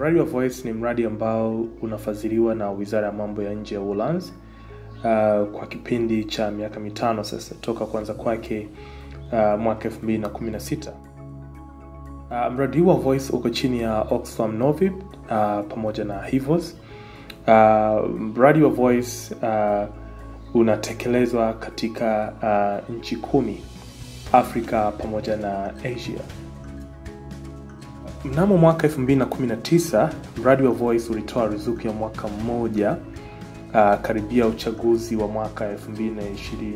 mradi wa Voice ni mradi ambao unafadhiliwa na Wizara ya Mambo ya Nje ya Uholanzi uh, kwa kipindi cha miaka mitano sasa toka kuanza kwake uh, mwaka 2016. Uh, mradi huu wa Voice uko chini ya Oxfam Novib uh, pamoja na Hivos. Uh, mradi wa Voice uh, unatekelezwa katika uh, nchi kumi Afrika pamoja na Asia. Mnamo mwaka 2019 mradi wa Voice ulitoa ruzuku ya mwaka mmoja uh, karibia uchaguzi wa mwaka 2020.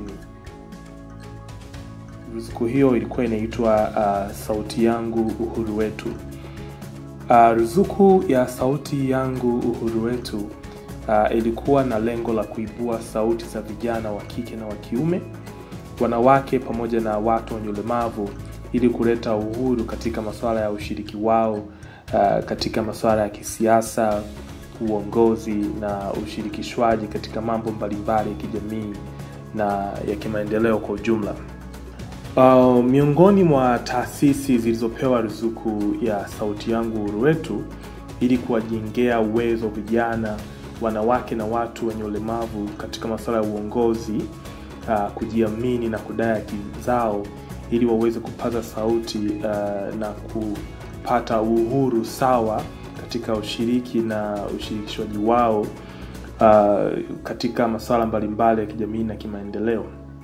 Ruzuku hiyo ilikuwa inaitwa uh, Sauti Yangu Uhuru Wetu. Uh, ruzuku ya Sauti Yangu Uhuru Wetu uh, ilikuwa na lengo la kuibua sauti za vijana wa kike na wa kiume, wanawake pamoja na watu wenye ulemavu ili kuleta uhuru katika masuala ya ushiriki wao uh, katika masuala ya kisiasa, uongozi na ushirikishwaji katika mambo mbalimbali ya kijamii na ya kimaendeleo kwa ujumla. Uh, miongoni mwa taasisi zilizopewa ruzuku ya Sauti Yangu Uhuru Wetu ili kuwajengea uwezo vijana, wanawake na watu wenye ulemavu katika masuala ya uongozi, uh, kujiamini na kudai haki zao ili waweze kupaza sauti uh, na kupata uhuru sawa katika ushiriki na ushirikishwaji wao uh, katika masuala mbalimbali ya kijamii na kimaendeleo.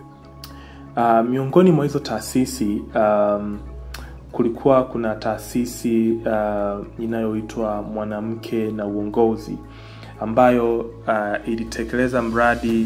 Uh, miongoni mwa hizo taasisi um, kulikuwa kuna taasisi uh, inayoitwa Mwanamke na Uongozi ambayo uh, ilitekeleza mradi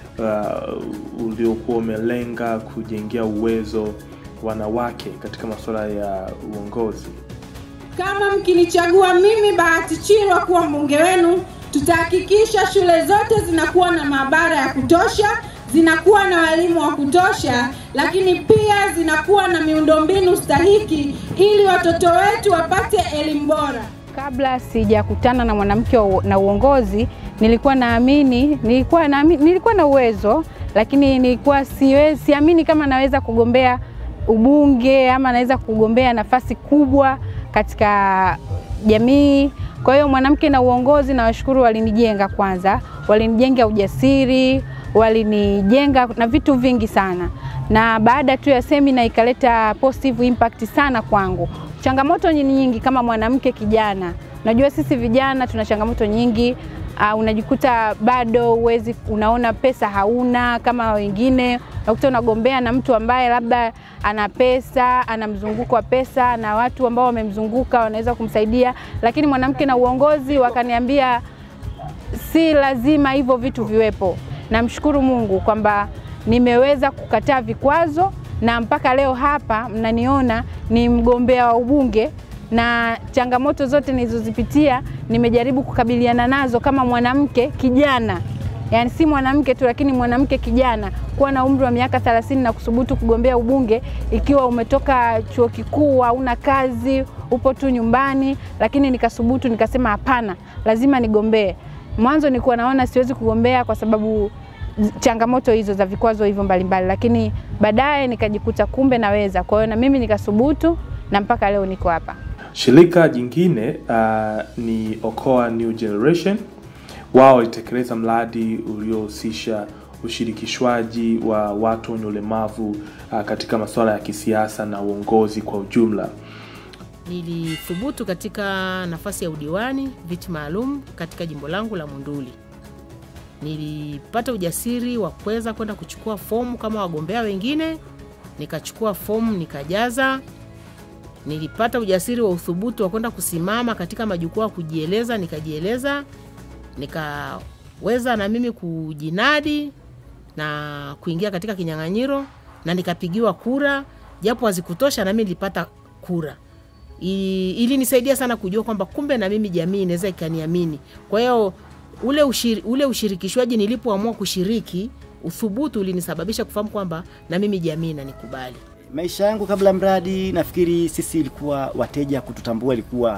uh, uliokuwa umelenga kujengea uwezo wanawake katika masuala ya uongozi. Kama mkinichagua mimi Bahati Chirwa kuwa mbunge wenu, tutahakikisha shule zote zinakuwa na maabara ya kutosha, zinakuwa na walimu wa kutosha, lakini pia zinakuwa na miundombinu stahiki ili watoto wetu wapate elimu bora. Kabla sijakutana na mwanamke na uongozi, nilikuwa naamini nilikuwa naamini, nilikuwa na uwezo lakini nilikuwa siwezi, siamini kama naweza kugombea ubunge ama naweza kugombea nafasi kubwa katika jamii. Kwa hiyo mwanamke na uongozi, na washukuru walinijenga kwanza, walinijenga ujasiri, walinijenga na vitu vingi sana, na baada tu ya semina ikaleta positive impact sana kwangu. Changamoto ni nyingi kama mwanamke kijana, najua sisi vijana tuna changamoto nyingi. Uh, unajikuta bado uwezi, unaona pesa hauna kama wengine, unakuta unagombea na mtu ambaye labda ana pesa, ana mzunguko wa pesa na watu ambao wamemzunguka wanaweza kumsaidia, lakini mwanamke na uongozi wakaniambia si lazima hivyo vitu viwepo. Namshukuru Mungu kwamba nimeweza kukataa vikwazo na mpaka leo hapa mnaniona ni mgombea wa ubunge na changamoto zote nilizozipitia nimejaribu kukabiliana nazo kama mwanamke kijana, yaani si mwanamke tu, lakini mwanamke kijana, kuwa na umri wa miaka 30 na kusubutu kugombea ubunge, ikiwa umetoka chuo kikuu, hauna kazi, upo tu nyumbani, lakini nikasubutu, nikasema hapana, lazima nigombee. Mwanzo nilikuwa naona siwezi kugombea kwa sababu changamoto hizo za vikwazo hivyo mbalimbali, lakini baadaye nikajikuta kumbe naweza. Kwa hiyo na mimi nikasubutu na mpaka leo niko hapa. Shirika jingine uh, ni Okoa New Generation. Wao walitekeleza mradi uliohusisha ushirikishwaji wa watu wenye ulemavu uh, katika masuala ya kisiasa na uongozi kwa ujumla. Nilithubutu katika nafasi ya udiwani viti maalum katika jimbo langu la Monduli. Nilipata ujasiri wa kuweza kwenda kuchukua fomu kama wagombea wengine, nikachukua fomu nikajaza nilipata ujasiri wa uthubutu wa kwenda kusimama katika majukwaa ya kujieleza, nikajieleza, nikaweza na mimi kujinadi na kuingia katika kinyang'anyiro na nikapigiwa kura, japo hazikutosha, na mimi nilipata kura. Ilinisaidia sana kujua kwamba kumbe na mimi jamii inaweza ikaniamini. Kwa hiyo ule, ushiri, ule ushirikishwaji nilipoamua kushiriki, uthubutu ulinisababisha kufahamu kwamba na mimi jamii inanikubali. Maisha yangu kabla mradi, nafikiri sisi ilikuwa wateja kututambua ilikuwa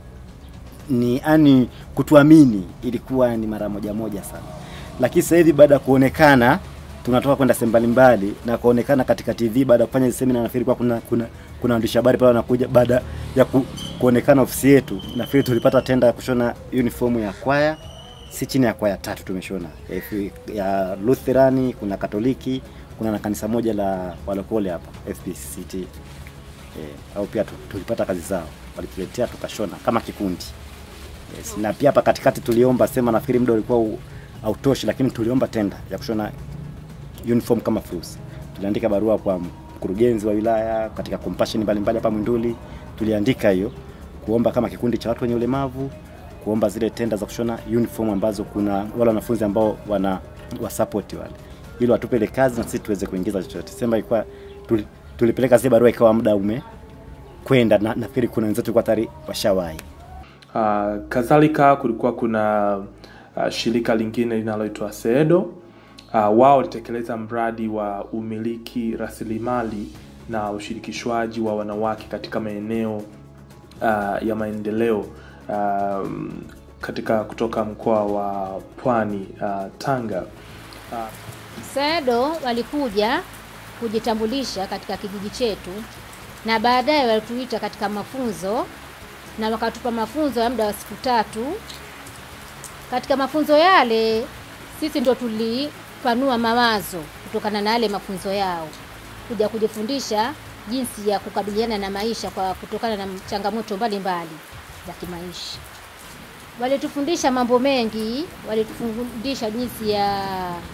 ni ani, kutuamini ilikuwa ni mara moja moja sana, lakini sasa hivi baada ya kuonekana tunatoka kwenda sehemu mbalimbali na kuonekana katika TV baada ya kufanya hizi semina. Nafikiri kwa kuna kuna kuna waandishi habari pale wanakuja baada ya ku, kuonekana ofisi yetu. Nafikiri tulipata tenda ya kushona uniform ya kwaya, si chini ya kwaya tatu tumeshona ya, F- ya Lutherani, kuna Katoliki, kuna na kanisa moja la walokole hapa FPCT eh, au pia tu- tulipata kazi zao walituletea tukashona kama kikundi yes. Na pia hapa katikati tuliomba sema, nafikiri muda ulikuwa u- hautoshi, lakini tuliomba tenda ya kushona uniform kama fursa. Tuliandika barua kwa mkurugenzi wa wilaya katika compassion mbalimbali hapa Mwinduli, tuliandika hiyo kuomba kama kikundi cha watu wenye ulemavu kuomba zile tenda za kushona uniform ambazo kuna wale wanafunzi ambao wana wa support wale, ili watupe ile kazi na sisi tuweze kuingiza chochote. Sema ilikuwa tuli, tulipeleka zile barua ikawa muda ume kwenda na nafikiri kuna wenzetu walikuwa tayari washawahi. Uh, kadhalika kulikuwa kuna uh, shirika lingine linaloitwa SEDO. Uh, wao walitekeleza mradi wa umiliki rasilimali na ushirikishwaji wa wanawake katika maeneo uh, ya maendeleo um, katika kutoka mkoa wa Pwani uh, Tanga. SEDO walikuja kujitambulisha katika kijiji chetu na baadaye walituita katika mafunzo na wakatupa mafunzo ya muda wa siku tatu. Katika mafunzo yale sisi ndo tulipanua mawazo kutokana na yale mafunzo yao, kuja kujifundisha jinsi ya kukabiliana na maisha kwa kutokana na changamoto mbalimbali za kimaisha. Walitufundisha mambo mengi, walitufundisha jinsi ya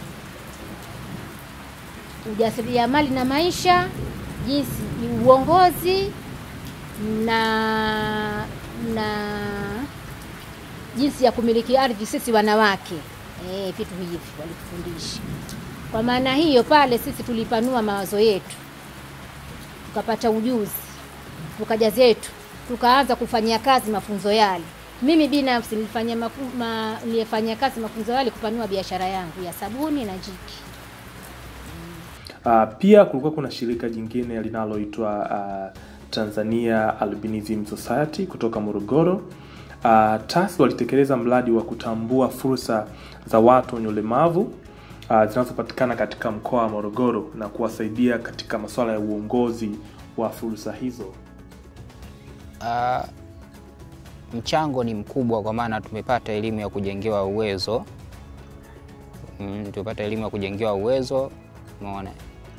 ujasiriamali na maisha, jinsi uongozi na na jinsi ya kumiliki ardhi sisi wanawake. Eh, vitu hivi walitufundisha. Kwa maana hiyo pale sisi tulipanua mawazo yetu, tukapata ujuzi, tukaja zetu, tukaanza kufanyia kazi mafunzo yale. Mimi binafsi nilifanya mafu, ma, nilifanyia kazi mafunzo yale kupanua biashara yangu ya sabuni na jiki. Uh, pia kulikuwa kuna shirika jingine linaloitwa uh, Tanzania Albinism Society kutoka Morogoro. Uh, TAS walitekeleza mradi wa kutambua fursa za watu wenye ulemavu uh, zinazopatikana katika mkoa wa Morogoro na kuwasaidia katika masuala ya uongozi wa fursa hizo. Uh, mchango ni mkubwa kwa maana tumepata elimu ya kujengewa uwezo mm, tumepata elimu ya kujengewa uwezo umeona.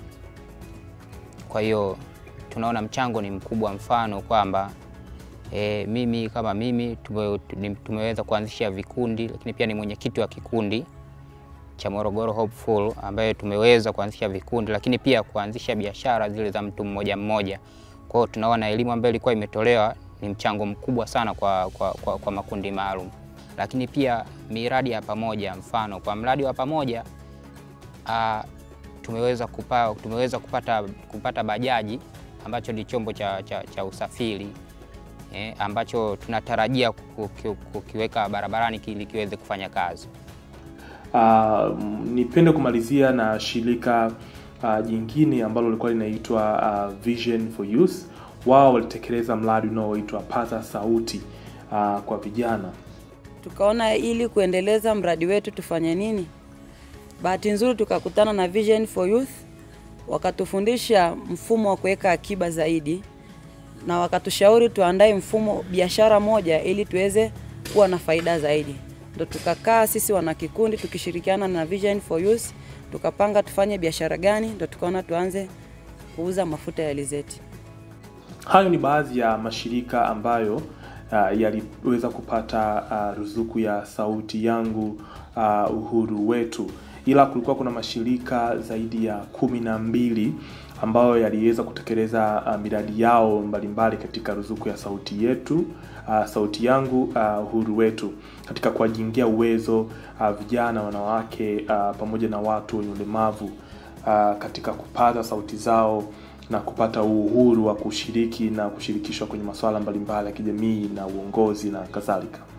Kwa hiyo tunaona mchango ni mkubwa, mfano kwamba e, mimi kama mimi tume, ni- tumeweza kuanzisha vikundi, lakini pia ni mwenyekiti wa kikundi cha Morogoro Hopeful ambaye tumeweza kuanzisha vikundi, lakini pia kuanzisha biashara zile za mtu mmoja mmoja. Kwa hiyo tunaona elimu ambayo ilikuwa imetolewa ni mchango mkubwa sana kwa, kwa, kwa, kwa makundi maalum, lakini pia miradi ya pamoja, mfano kwa mradi wa pamoja ah, tumeweza, kupa, tumeweza kupata, kupata bajaji ambacho ni chombo cha, cha, cha usafiri eh, ambacho tunatarajia kuki- kukiweka barabarani ili kiweze kufanya kazi. Uh, nipende kumalizia na shirika uh, jingine ambalo lilikuwa linaitwa uh, Vision for Youth. Wao walitekeleza mradi unaoitwa Paza Sauti uh, kwa vijana. tukaona ili kuendeleza mradi wetu tufanye nini. Bahati nzuri tukakutana na Vision for Youth, wakatufundisha mfumo wa kuweka akiba zaidi, na wakatushauri tuandae mfumo biashara moja ili tuweze kuwa na faida zaidi. Ndo tukakaa sisi wanakikundi tukishirikiana na Vision for Youth, tukapanga tufanye biashara gani, ndo tukaona tuanze kuuza mafuta ya alizeti. Hayo ni baadhi ya mashirika ambayo uh, yaliweza kupata uh, ruzuku ya sauti yangu uh, uhuru wetu, ila kulikuwa kuna mashirika zaidi ya kumi na mbili ambayo yaliweza kutekeleza uh, miradi yao mbalimbali katika ruzuku ya sauti yetu uh, sauti yangu uh, uhuru wetu katika kuwajengea uwezo uh, vijana, wanawake uh, pamoja na watu wenye ulemavu uh, katika kupaza sauti zao na kupata uhuru wa kushiriki na kushirikishwa kwenye masuala mbalimbali ya kijamii na uongozi na kadhalika.